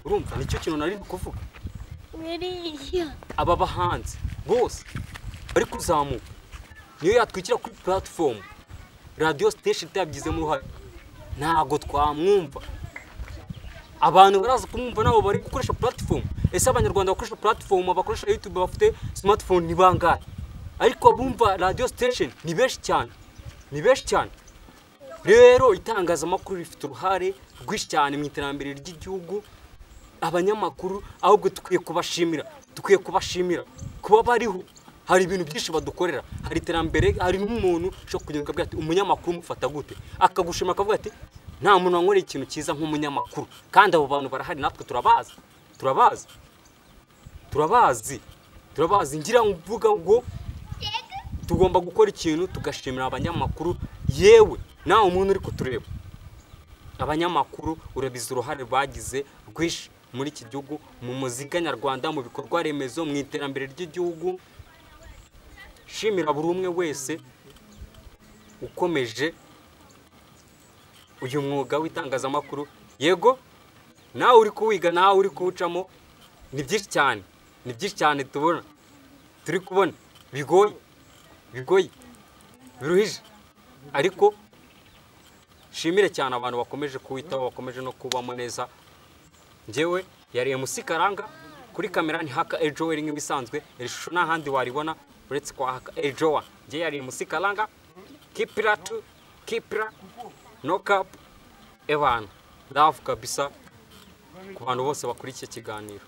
urumva nicyo kintu nari kuvuga biriya aba bahanzi bose bari kuzamuka niyo yatwikira kuri puratifomu radiyo sitesheni itabigizemo uruhare ntabwo twamwumva abantu baraza kumwumva nabo bari gukoresha puratifomu ese abanyarwanda bakoresha puratifomu bakoresha yutube bafite simatifone ni bangahe ariko abumva radiyo sitesheni ni benshi cyane ni benshi cyane rero itangazamakuru rifite uruhare rwinshi cyane mu iterambere ry'igihugu abanyamakuru ahubwo dukwiye kubashimira dukwiye kubashimira kuba bariho hari ibintu byinshi badukorera hari iterambere hari n'umuntu ushobora kugenda akavuga ati umunyamakuru umufata gute akagushima akavuga ati nta muntu wanywera ikintu cyiza nk'umunyamakuru kandi abo bantu barahari natwe turabazi turabazi turabazi turabazi ngira ngo uvuga ngo tugomba gukora ikintu tugashimira abanyamakuru yewe nawe umuntu uri kutureba abanyamakuru urabizi uruhare bagize rwinshi muri iki gihugu mu muzika nyarwanda mu bikorwa remezo mu iterambere ry'igihugu shimira buri umwe wese ukomeje uyu mwuga w'itangazamakuru yego nawe uri kuwiga nawe uri kuwucamo ni byinshi cyane ni byinshi cyane tubona turi kubona bigoye bigoye biruhije ariko shimire cyane abantu bakomeje kuwitaho bakomeje no kubamo neza ngewe yari emusi karanga kuri kamera ni haka ejo iri nk'ibisanzwe iri shusho nta handi waribona uretse kwa haka ejo wa ngewe yari emusi karanga kipira tu kipira no kapu ebana ndavu kabisa ku bantu bose bakurikiye ikiganiro